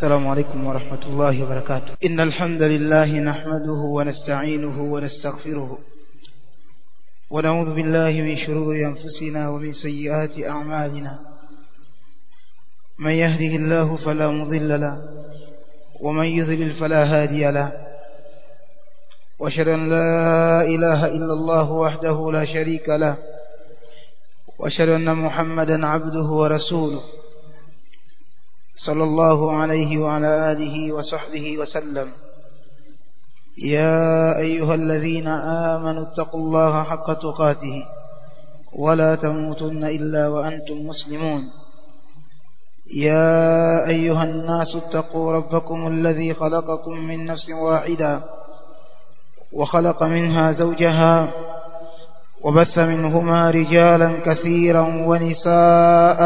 السلام عليكم ورحمة الله وبركاته إن الحمد لله نحمده ونستعينه ونستغفره ونعوذ بالله من شرور أنفسنا ومن سيئات أعمالنا من يهده الله فلا مضل له ومن يذلل فلا هادي له واشهد أن لا إله إلا الله وحده لا شريك له واشهد أن محمدا عبده ورسوله صلى الله عليه وعلى آله وصحبه وسلم يا أيها الذين آمنوا اتقوا الله حق تقاته ولا تموتن إلا وأنتم مسلمون يا أيها الناس اتقوا ربكم الذي خلقكم من نفس واحدة وخلق منها زوجها وبث منهما رجالا كثيرا ونساء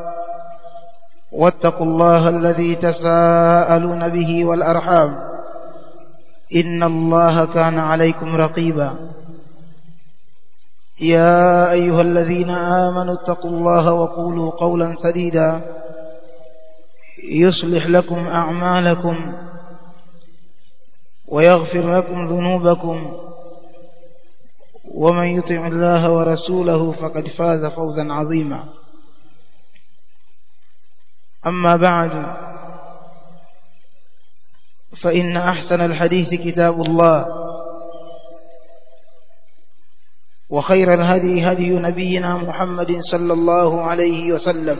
واتقوا الله الذي تساءلون به والأرحام إن الله كان عليكم رقيبا يا أيها الذين آمنوا اتقوا الله وقولوا قولا سديدا يصلح لكم أعمالكم ويغفر لكم ذنوبكم ومن يطع الله ورسوله فقد فاز فوزا عظيما أما بعد فإن أحسن الحديث كتاب الله وخير الهدي هدي نبينا محمد صلى الله عليه وسلم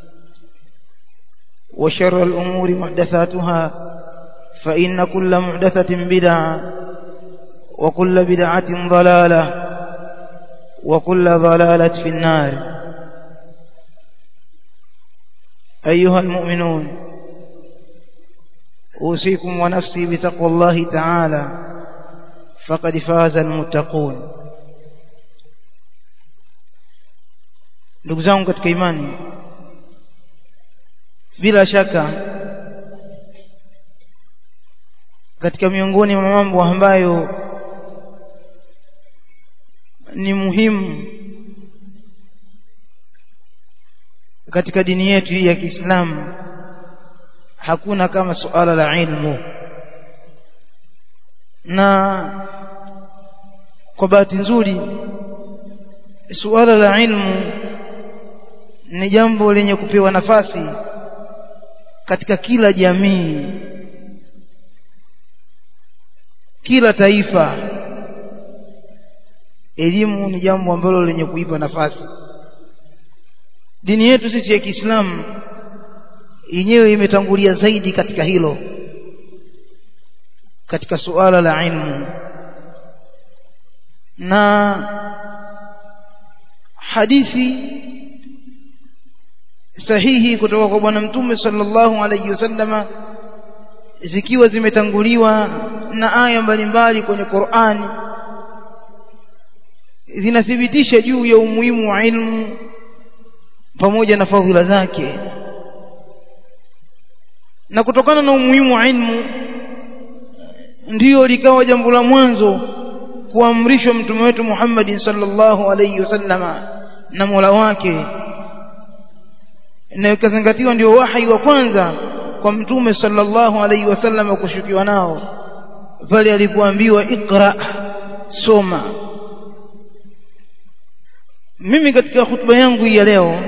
وشر الأمور محدثاتها فإن كل محدثة بدعة وكل بدعة ضلالة وكل ضلالة في النار أيها المؤمنون أوصيكم ونفسي بتقوى الله تعالى فقد فاز المتقون ndugu zangu katika imani bila shaka katika miongoni mwa mambo ambayo ni muhimu katika dini yetu hii ya Kiislamu hakuna kama suala la ilmu na kwa bahati nzuri suala la ilmu ni jambo lenye kupewa nafasi katika kila jamii kila taifa elimu ni jambo ambalo lenye kuipa nafasi dini yetu sisi ya Kiislamu yenyewe imetangulia zaidi katika hilo katika suala la ilmu na hadithi sahihi kutoka kwa bwana mtume sallallahu alayhi wasallama zikiwa zimetanguliwa na aya mbalimbali kwenye Qur'ani zinathibitisha juu ya umuhimu wa ilmu pamoja na fadhila zake na kutokana na umuhimu wa ilmu ndiyo likawa jambo la mwanzo kuamrishwa mtume wetu Muhammad sallallahu alayhi wasallama na Mola wake na ikazingatiwa ndio wahi wa kwanza kwa mtume sallallahu alayhi wasallama kushukiwa nao pale alipoambiwa ikra soma mimi katika hutuba yangu hii ya leo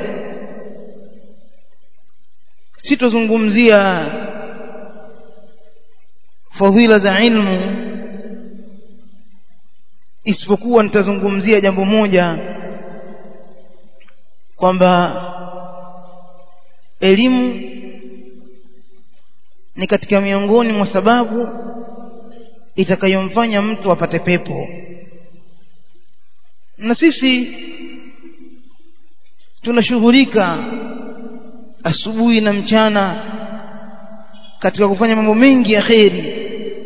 sitozungumzia fadhila za ilmu isipokuwa nitazungumzia jambo moja kwamba elimu ni katika miongoni mwa sababu itakayomfanya mtu apate pepo na sisi tunashughulika asubuhi na mchana katika kufanya mambo mengi ya kheri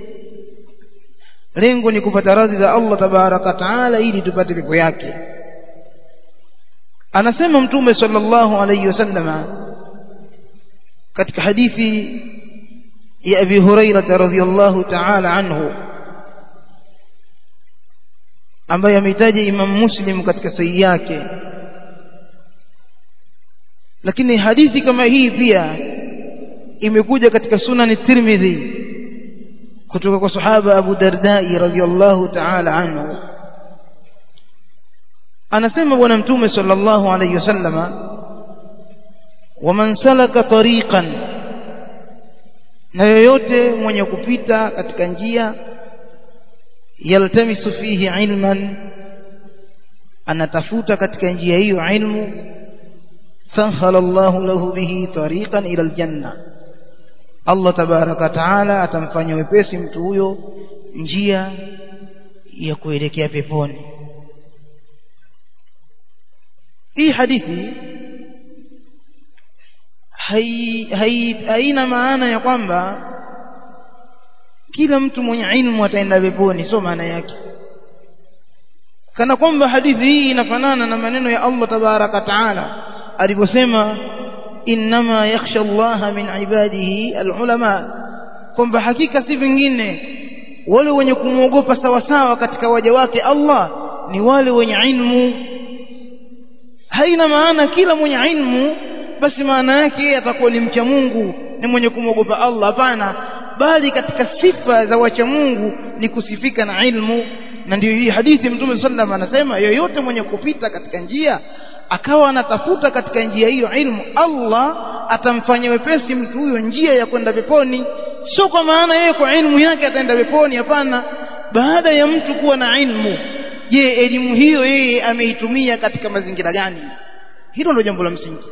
lengo ni kupata radhi za Allah tabaraka taala ili tupate pepo yake anasema mtume sallallahu alayhi wasallama katika hadithi ya Abi Hurairah radhiyallahu ta'ala anhu ambaye ametaja Imam Muslim katika sahihi yake lakini hadithi kama hii pia imekuja katika sunan tirmidhi kutoka kwa sahaba Abu Dardai radhiyallahu ta'ala anhu anasema bwana mtume sallallahu alayhi wasallama waman salaka tariqan na yoyote mwenye kupita katika njia yaltamisu fihi ilman anatafuta katika njia hiyo ilmu sahala Allahu lahu bihi tariqan ila aljanna Allah tabaraka taala atamfanya wepesi mtu huyo njia ya kuelekea peponi hii hadithi haina maana ya kwamba kila mtu mwenye ilmu ataenda peponi sio maana yake kana kwamba hadithi hii inafanana na maneno ya Allah tabaraka taala aliposema innama yakhsha Allah min ibadihi alulama kwamba hakika si vingine wale wenye kumwogopa sawa sawa katika waja wake Allah ni wale wenye ilmu haina maana kila mwenye ilmu basi maana yake yeye atakuwa ni mcha Mungu ni mwenye kumwogopa Allah hapana bali katika sifa za wacha Mungu ni kusifika na ilmu na ndio hii hadithi Mtume sallam anasema yoyote mwenye kupita katika njia akawa anatafuta katika njia hiyo ilmu Allah atamfanya wepesi mtu huyo njia ya kwenda peponi sio kwa maana yeye kwa ilmu yake ataenda peponi hapana baada ya mtu kuwa na ilmu je elimu hiyo yeye ameitumia katika mazingira gani hilo ndio jambo la msingi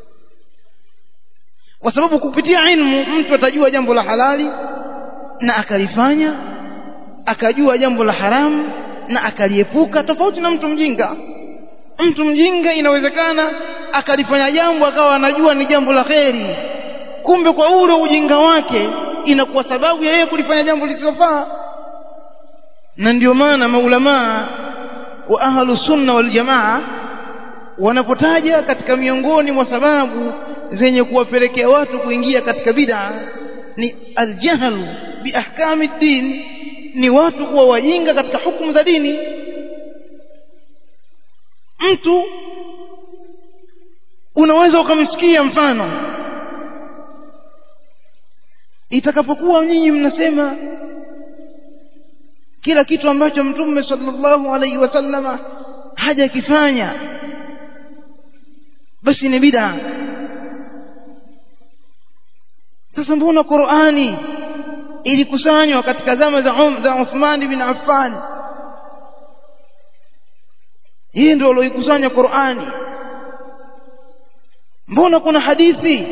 kwa sababu kupitia ilmu mtu atajua jambo la halali na akalifanya akajua jambo la haramu na akaliepuka tofauti na mtu mjinga mtu mjinga inawezekana akalifanya jambo akawa anajua ni jambo la kheri kumbe kwa ule ujinga wake inakuwa sababu ya yeye kulifanya jambo lisilofaa na ndio maana maulamaa wa ahlu sunna wal jamaa wanapotaja katika miongoni mwa sababu zenye kuwapelekea watu kuingia katika bid'a ni aljahlu biahkami din ni watu kuwa wajinga katika hukumu za dini mtu unaweza ukamsikia mfano itakapokuwa nyinyi mnasema kila kitu ambacho mtume sallallahu alaihi wasallama hajakifanya basi ni bid'a sasa mbona Qur'ani ilikusanywa katika zama za um, za Uthman bin Affan yeye ndio aliyokusanya Qur'ani mbona kuna hadithi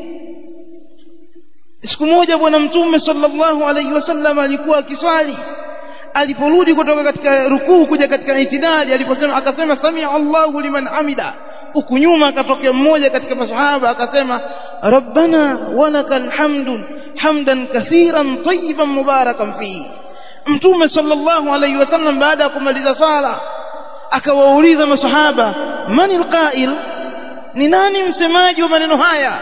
siku moja bwana mtume sallallahu alaihi wasallam alikuwa akiswali aliporudi kutoka katika rukuu kuja katika itidali aliposema akasema samia Allahu liman hamida huku nyuma akatokea mmoja katika masahaba akasema rabbana walakal hamdu hamdan kathiran tayyiban mubarakan fihi mtume sallallahu alaihi wasallam baada ya kumaliza swala akawauliza masahaba man alqa'il ni nani msemaji wa maneno haya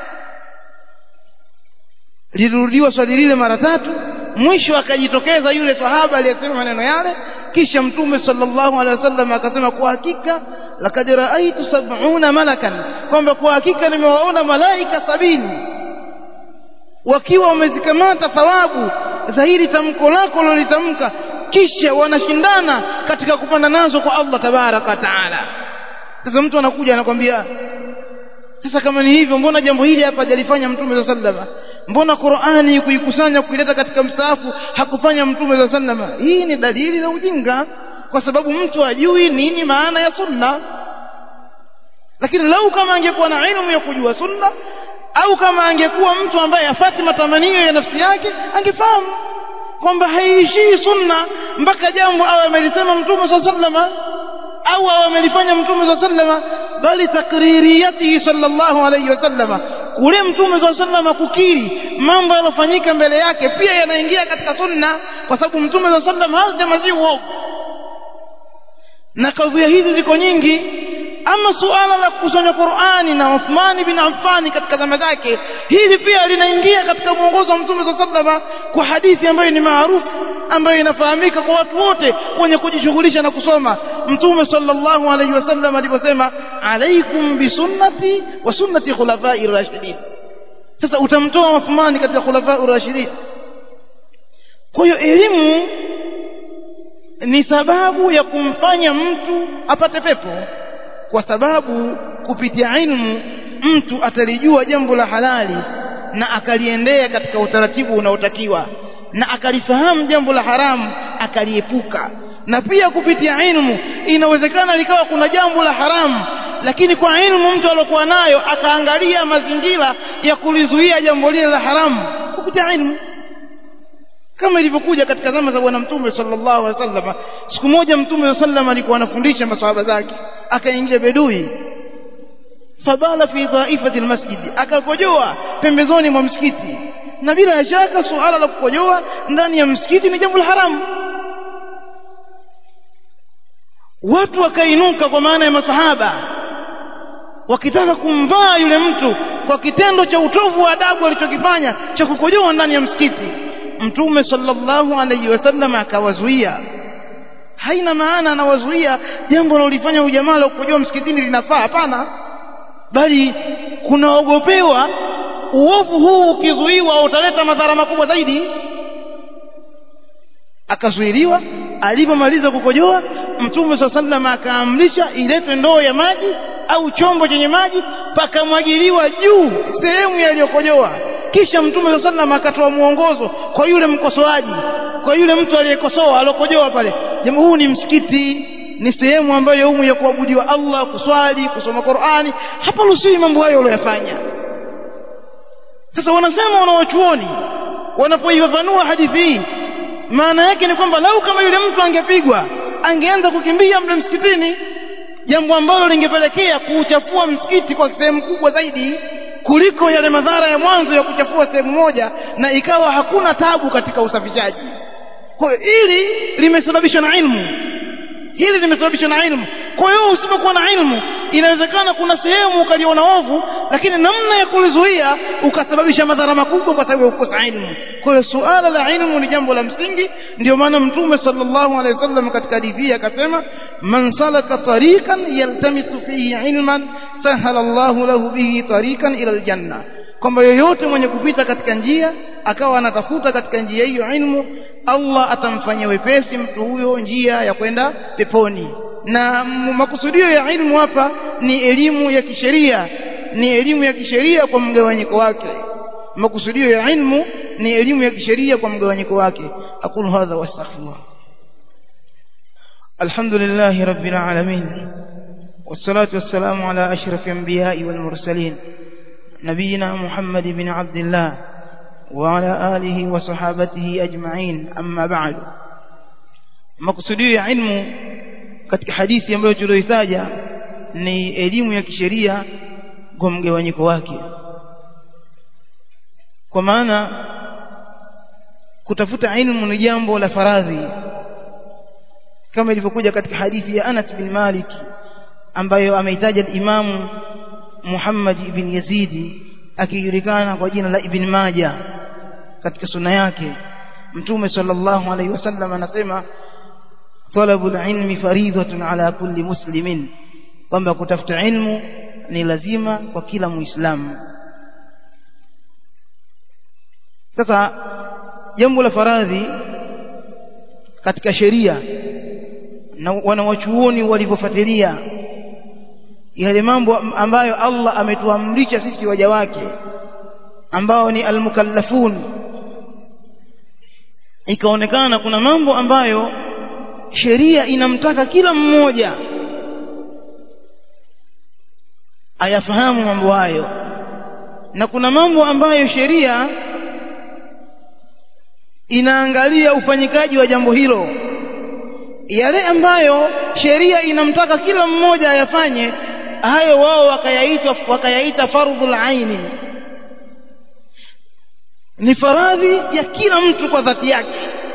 lilirudiwa swali lile mara tatu mwisho akajitokeza yule sahaba aliyesema maneno yale kisha mtume sallallahu alaihi wasallam akasema kwa hakika lakad raaitu sab'una malakan kwamba kwa hakika nimewaona malaika sabini wakiwa wamezikamata thawabu za hili tamko lako lolitamka kisha wanashindana katika kupanda nazo kwa Allah tabaraka taala sasa mtu anakuja anakwambia sasa kama ni hivyo mbona jambo hili hapa hajalifanya mtume sallallahu alaihi wasallam mbona Qur'ani kuikusanya kuileta katika mstaafu hakufanya mtume za sallama hii ni dalili za ujinga kwa sababu mtu ajui nini maana ya sunna lakini lau kama angekuwa na ilmu ya kujua sunna au kama angekuwa mtu ambaye afati matamanio ya nafsi yake angefahamu kwamba haiishii sunna mpaka jambo awe amelisema mtume sa sallama au awe amelifanya mtume sa sallama bali takririyatihi sallallahu alayhi wasallama kule mtume sa sallama kukiri mambo yalofanyika mbele yake pia yanaingia katika sunna kwa sababu mtume sa sallam hajamazii uovu na kadhia hizi ziko nyingi ama suala la kukusanya Qur'ani na Uthman bin Affan katika zama zake hili pia linaingia katika mwongozo wa Mtume SAW kwa hadithi ambayo ni maarufu ambayo inafahamika kwa watu wote wenye kujishughulisha na kusoma Mtume sallallahu alaihi wasallam aliposema alaikum bisunnati wa sunnati khulafai rashidin sasa utamtoa Uthmani katika khulafa urashidin kwa hiyo elimu ni sababu ya kumfanya mtu apate pepo kwa sababu kupitia ilmu mtu atalijua jambo la halali na akaliendea katika utaratibu unaotakiwa na akalifahamu jambo la haramu akaliepuka na pia kupitia ilmu inawezekana likawa kuna jambo la haramu lakini kwa ilmu mtu aliyokuwa nayo akaangalia mazingira ya kulizuia jambo lile la haramu kupitia ilmu kama ilivyokuja katika zama za bwana mtume sallallahu alaihi wasallam siku moja mtume sallam alikuwa anafundisha maswahaba zake akaingia bedui fabala fi dhaifati almasjid akakojoa pembezoni mwa msikiti na bila shaka suala la kukojoa ndani ya msikiti ni jambo la haramu watu wakainuka kwa maana ya masahaba wakitaka kumvaa yule mtu kwa kitendo cha utovu wa adabu alichokifanya cha kukojoa ndani ya msikiti mtume sallallahu alaihi wasallam akawazuia haina maana anawazuia jambo analolifanya ujamaa la kukojoa msikitini linafaa hapana bali kunaogopewa uovu huu ukizuiwa utaleta madhara makubwa zaidi akazuiliwa alipomaliza kukojoa mtume saa sallam akaamrisha iletwe ndoo ya maji au chombo chenye maji pakamwagiliwa juu sehemu yaliyokojoa kisha mtume saa sallam akatoa mwongozo kwa yule mkosoaji kwa yule mtu aliyekosoa alokojoa pale jambo huu ni msikiti ni sehemu ambayo humu ya kuabudiwa Allah kuswali kusoma Qur'ani hapa ruhusiwi mambo hayo uliyofanya sasa wanasema wanawachuoni wanapoifafanua hadithi hii maana yake ni kwamba lau kama yule mtu angepigwa angeanza kukimbia mle msikitini jambo ambalo lingepelekea kuuchafua msikiti kwa sehemu kubwa zaidi kuliko yale madhara ya mwanzo ya kuchafua sehemu moja na ikawa hakuna tabu katika usafishaji kwa hiyo hili limesababishwa na ilmu hili limesababishwa na ilmu kwa hiyo usipokuwa na ilmu inawezekana kuna sehemu ukaliona ovu lakini namna ya kulizuia ukasababisha madhara makubwa kwa sababu ya kukosa ilmu kwa hiyo suala la ilmu ni jambo la msingi ndio maana mtume sallallahu alaihi wasallam katika hadithi akasema man salaka tariqan yaltamisu fihi ilman sahala Allahu lahu bihi tariqan ila aljanna kwamba yoyote mwenye kupita katika njia akawa anatafuta katika njia hiyo ilmu Allah atamfanyia wepesi mtu huyo njia ya kwenda peponi na makusudio ya ilmu hapa ni elimu ya kisheria ni elimu ya kisheria kwa mgawanyiko wake makusudio ya ilmu ni elimu ya kisheria kwa mgawanyiko wake aqulu hadha wastaghfirullah alhamdulillah rabbil alamin والصلاة والسلام على أشرف الأنبياء والمرسلين نبينا محمد بن عبد الله وعلى آله وصحابته أجمعين أما بعد مقصودي علم katika hadithi ambayo tulioitaja ni elimu ya kisheria kwa mgawanyiko wake kwa maana kutafuta ilmu ni jambo la faradhi kama ilivyokuja katika hadithi ya Anas bin Malik ambayo ameitaja al-Imam Muhammad ibn Yazidi akijulikana kwa jina la Ibn Majah katika sunna yake Mtume sallallahu alaihi wasallam anasema talabul ilmi faridhatun ala kulli muslimin kwamba kutafuta ilmu ni lazima kwa kila muislamu sasa jambo la faradhi katika sheria na wanawachuoni walivyofuatilia yale mambo ambayo Allah ametuamrisha sisi waja wake ambao ni almukallafun ikaonekana kuna mambo ambayo sheria inamtaka kila mmoja ayafahamu mambo hayo na kuna mambo ambayo sheria inaangalia ufanyikaji wa jambo hilo yale ambayo sheria inamtaka kila mmoja ayafanye hayo wao wakayaita wakayaita fardhul aini ni faradhi ya kila mtu kwa dhati yake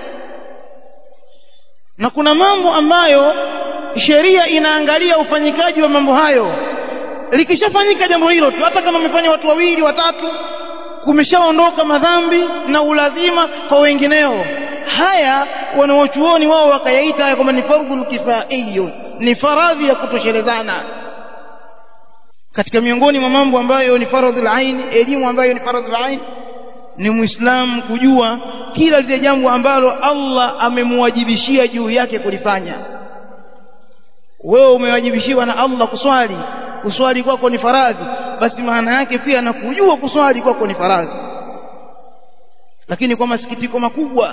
na kuna mambo ambayo sheria inaangalia ufanyikaji wa mambo hayo likishafanyika jambo hilo tu hata kama wamefanya watu wawili watatu kumeshaondoka madhambi na ulazima kwa wengineo haya wanawachuoni wao wakayaita haya kwamba ni fardhul kifaiyo ni faradhi ya kutoshelezana katika miongoni mwa mambo ambayo ni faradhul ain elimu ambayo ni faradhul ain ni muislamu kujua kila lile jambo ambalo Allah amemwajibishia juu yake kulifanya wewe umewajibishiwa na Allah kuswali kuswali kwako ni faradhi basi maana yake pia na kujua kuswali kwako ni faradhi lakini kwa masikitiko makubwa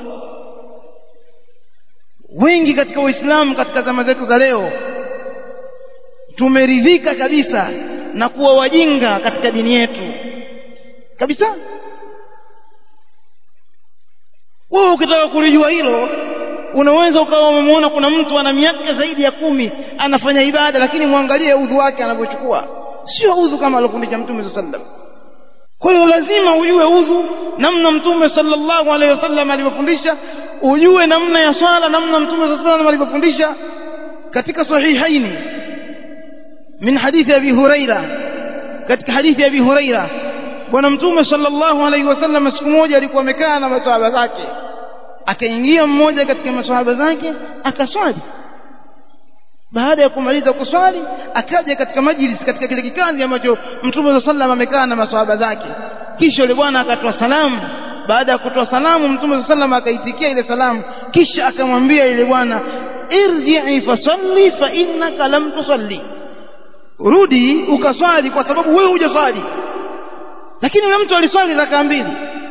wengi katika waislamu katika zama zetu za leo tumeridhika kabisa na kuwa wajinga katika dini yetu kabisa wewe ukitaka kulijua hilo unaweza ukawa umemwona kuna mtu ana miaka zaidi ya kumi anafanya ibada lakini mwangalie udhu wake anavyochukua sio udhu kama alofundisha mtume saa sallam kwa hiyo lazima ujue udhu namna mtume sallallahu alaihi wasallam alivyofundisha ujue namna ya swala namna mtume saa sallam alivyofundisha katika sahihaini min hadithi abi huraira katika hadithi ya abi huraira bwana mtume sallallahu alaihi wasallam siku moja alikuwa amekaa na masahaba zake akaingia mmoja katika masahaba zake akaswali baada ya kumaliza kuswali akaja katika majlis katika kile kikazi ambacho mtume sallam amekaa na masahaba zake kisha yule bwana akatoa salamu baada ya kutoa salamu mtume sallam akaitikia ile salamu kisha akamwambia yule bwana irji'i fasalli fa innaka lam tusalli rudi ukaswali kwa sababu wewe hujaswali lakini yule mtu aliswali rakaa mbili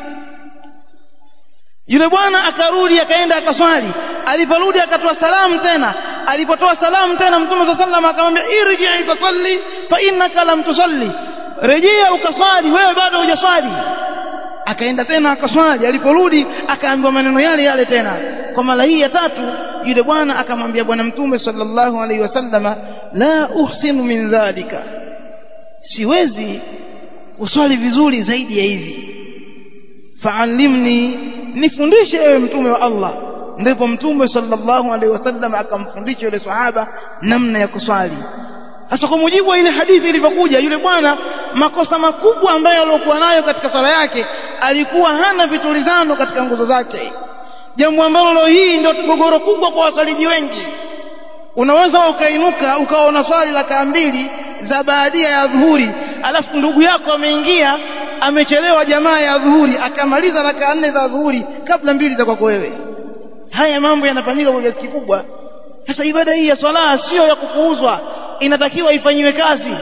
yule bwana akarudi akaenda akaswali aliporudi akatoa salamu tena alipotoa salamu tena mtume saa sallam akamwambia irji'i fasalli fa innaka lam tusalli rejea ukaswali wewe bado hujaswali akaenda tena akaswali aliporudi akaambiwa maneno yale yale tena kwa mara hii ya tatu yule bwana akamwambia bwana mtume sallallahu alaihi wasallama la uhsinu min dhalika siwezi kuswali vizuri zaidi ya hivi fa'allimni nifundishe ewe mtume wa Allah ndipo mtume sallallahu alaihi wasallam akamfundisha yule sahaba namna ya kuswali sasa kwa mujibu wa ile hadithi ilivyokuja yule bwana makosa makubwa ambayo alikuwa nayo katika swala yake alikuwa hana vitulizano katika nguzo zake jambo ambalo leo hii ndio gogoro kubwa kwa wasaliji wengi unaweza ukainuka ukaona swali la mbili za baadia ya dhuhuri alafu ndugu yako ameingia amechelewa jamaa ya dhuhuri akamaliza raka nne za dhuhuri kabla mbili za kwako wewe haya mambo yanafanyika kwa kiasi kikubwa sasa ibada hii ya swala sio ya kupuuzwa inatakiwa ifanyiwe kazi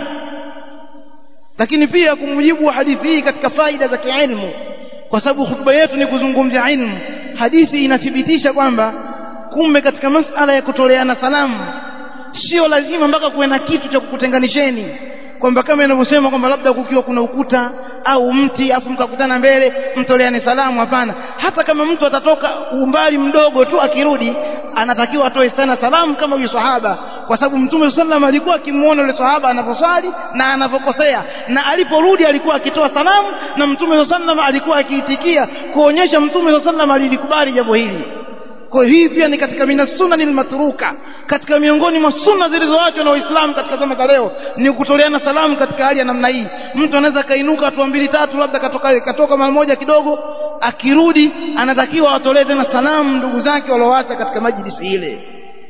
lakini pia kumjibu wa hadithi hii katika faida za kiilmu kwa sababu hutuba yetu ni kuzungumzia ilmu hadithi inathibitisha kwamba kumbe katika masala ya kutoleana salamu sio lazima mpaka kuwe na kitu cha kukutenganisheni kwamba kama inavyosema kwamba labda kukiwa kuna ukuta au mti afu mkakutana mbele mtoleane salamu hapana hata kama mtu atatoka umbali mdogo tu akirudi anatakiwa atoe sana salamu kama huyu sahaba kwa sababu mtume sallam alikuwa akimuona yule sahaba anaposwali na anapokosea na aliporudi alikuwa akitoa salamu na mtume sallam alikuwa akiitikia kuonyesha mtume sallam alilikubali jambo hili kwa hii pia ni katika mina sunani matruka katika miongoni mwa sunna zilizoachwa na waislamu katika zama za leo ni kutoleana salamu katika hali ya namna hii mtu anaweza kainuka hatua mbili tatu labda katoka katoka mara moja kidogo akirudi anatakiwa atolee tena salamu ndugu zake walioacha katika majlisi ile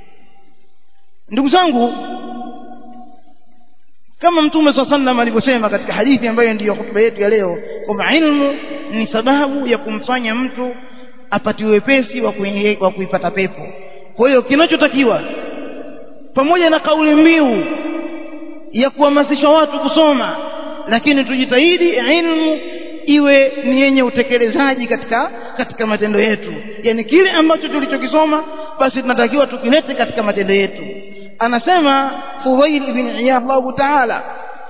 ndugu zangu kama mtume saa sallam alivyosema katika hadithi ambayo ndiyo hutuba yetu ya leo kwamba ilmu ni sababu ya kumfanya mtu apatiwe wepesi wa kuipata pepo kwa hiyo kinachotakiwa pamoja na kauli mbiu ya kuhamasisha watu kusoma lakini tujitahidi ilmu iwe ni yenye utekelezaji katika katika matendo yetu yani kile ambacho tulichokisoma basi tunatakiwa tukilete katika matendo yetu anasema Fudhail ibn Iyad Allah Ta'ala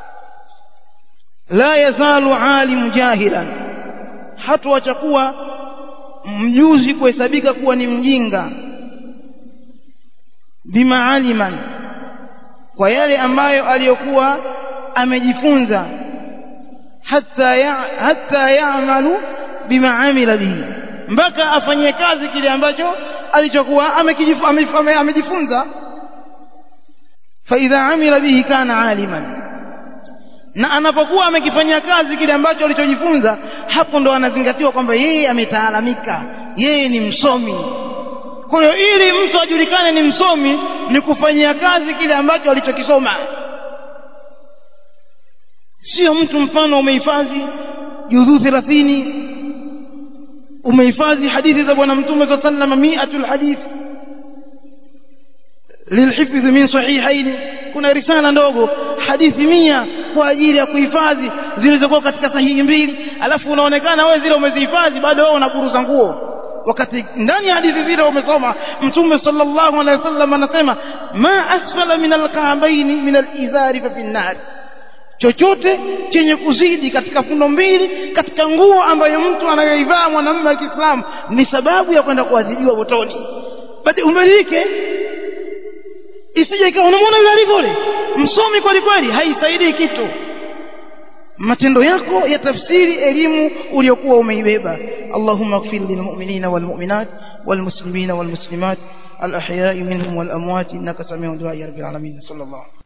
la yazalu alim jahilan hatuacha kuwa mjuzi kuhesabika kuwa ni mjinga bima aliman kwa yale ambayo aliyokuwa amejifunza hata ya, hata yaamalu bima amila bihi mpaka afanyie kazi kile ambacho alichokuwa amejifunza faidha amila bihi kana aliman na anapokuwa amekifanyia kazi kile ambacho alichojifunza hapo ndo anazingatiwa kwamba yeye ametaalamika yeye ni msomi kwa hiyo ili mtu ajulikane ni msomi ni kufanyia kazi kile ambacho alichokisoma sio mtu mfano umehifadhi juzuu 30 umehifadhi hadithi za bwana mtume صلى الله عليه وسلم 100 hadith lilhifdh min sahihain kuna risala ndogo hadithi mia kwa ajili ya kuhifadhi zilizokuwa katika sahihi mbili alafu unaonekana wewe zile umezihifadhi bado wewe unaburuza nguo wakati ndani ya hadithi zile umesoma mtume sallallahu alaihi wasallam anasema ma asfala min alka'baini min alizari fa fi nar chochote chenye kuzidi katika fundo mbili katika nguo ambayo mtu anayoivaa mwanamume wa Kiislamu ni sababu ya kwenda kuadhibiwa motoni basi umbadilike isije ikawa unamwona yule alivyo yule msomi kweli kweli haisaidii kitu matendo yako ya tafsiri elimu uliyokuwa umeibeba Allahumma ighfir lil mu'minina wal mu'minat wal muslimina wal muslimat al ahya'i minhum wal amwat innaka samiu du'a ya rabbil alamin sallallahu